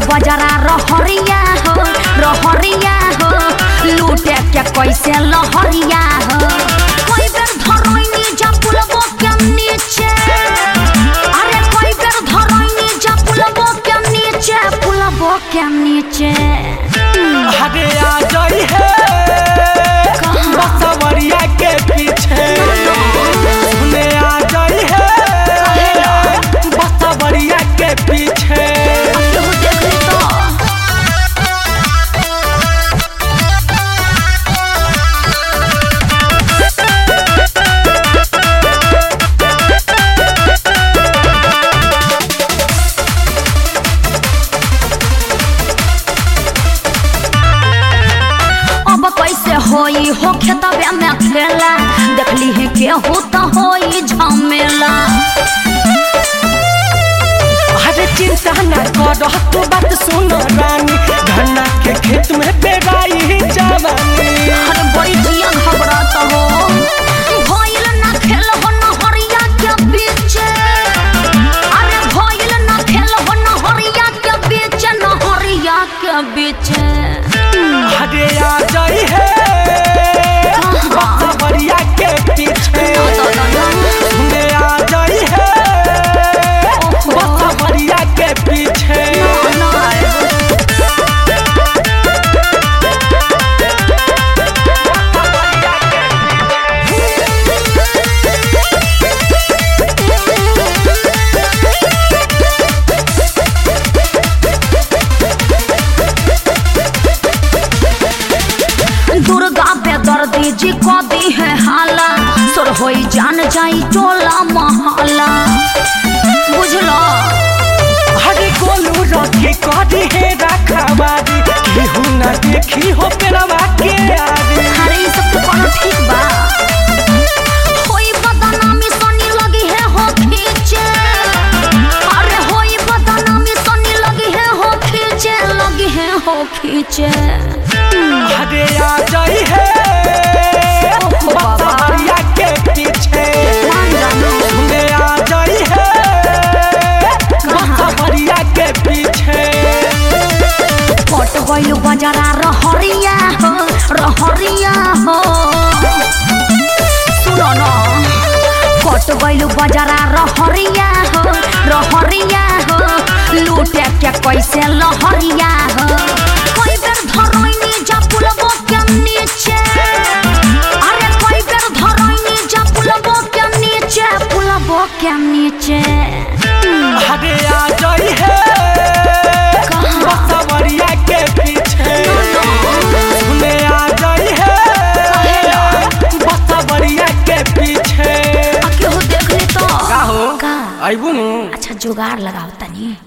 बजरा रहरिया हो रहरिया हो लूटे के कैसे लहरिया हो कोई बेर धरैनी जा पुलबो के नीचे अरे कोई बेर धरैनी जा पुलबो के नीचे पुलबो के नीचे अरे आ जाई है बसवरिया के पीछे सुने आ जाई है बसवरिया के पीछे केहू देख ली तो अब कैसे होई हो खेतबे में खेला देखली है केहू तो होई झमेला अरे चिंता न कर तू बात सुन रानी धन्ना के खेत में पेराई जवानी अरे बड़ी जिया घबरात हो भइल ना खेल हो नहरिया के बीच अरे भइल ना खेल हो नहरिया के बीच नहरिया के बीच अरे आ जाई है बसवरिया के पीछे सुने आ जाई है बसवरिया के पीछे दुर्गा बेदर्दी जी को दी है हाला सुर होई जान जाई टोला महला बुझलो अरे गोलू रखी करी है रखवारी केहू न देखी हो पेरवा के आरी अरे ई सब तो कोनो ठीक बा होई बदनामी सोनी लगी है हो खींचे अरे होई बदनामी सोनी लगी है हो खींचे लगी है हो खींचे अरे आ जाई है बसवरिया के पीछे सुने आ जाई है बसवरिया के पीछे पट गइल बजरा रहरिया हो रहरिया हो सुनो न कट गइल बजरा रहरिया हो रहरिया हो लूटे के कैसे लहरिया हो कोई बेर धरैनी जा पुलबो के नीचे अरे कोई बेर धरैनी जा पुलबो के नीचे पुलबो के नीचे अरे आ जाई है बसवरिया के पीछे सुने आ जाई है बसवरिया के पीछे आ केहू देख ली तो का हो का आइबू नु अच्छा जुगाड़ लगाओ तनी